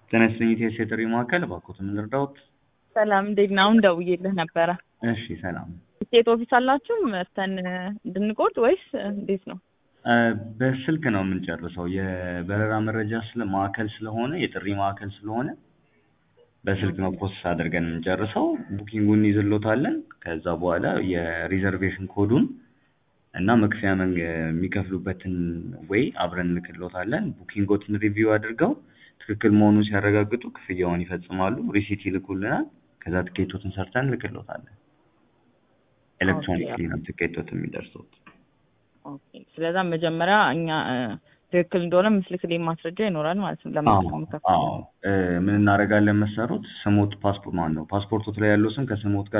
ጤና ይስጥልኝ ኢትዮ የጥሪ ማዕከል እባክዎት ምን ልርዳዎት? ሰላም እንዴት ነህ? አሁን ደውዬልህ ነበረ። እሺ ሰላም። ስቴት ኦፊስ አላችሁ መተን እንድንቆርጥ ወይስ እንዴት ነው? እ በስልክ ነው የምንጨርሰው። የበረራ መረጃ ስለ ማዕከል ስለሆነ የጥሪ ማዕከል ስለሆነ በስልክ ነው ፕሮሰስ አድርገን የምንጨርሰው። ቡኪንጉን እንይዝልዎታለን። ከዛ በኋላ የሪዘርቬሽን ኮዱን እና መክፈያ መንገ የሚከፍሉበትን ወይ አብረን እንልክልዎታለን። ቡኪንጎትን ሪቪው አድርገው ትክክል መሆኑን ሲያረጋግጡ ክፍያውን ይፈጽማሉ። ሪሲት ይልኩልናል። ከዛ ትኬቶትን ሰርተን እንልክልዎታለን። ኤሌክትሮኒክሊ ነው ትኬቶት የሚደርሱት። ኦኬ። ስለዛ መጀመሪያ እኛ እ ትክክል እንደሆነ ምስልክልኝ ማስረጃ ይኖራል ማለት ነው። ለምን አዎ አዎ እ ምን እናደርጋለን መሰሩት ስሞት ፓስፖርት ማን ነው ፓስፖርቶት ላይ ያለው ስም ከስሞት ጋር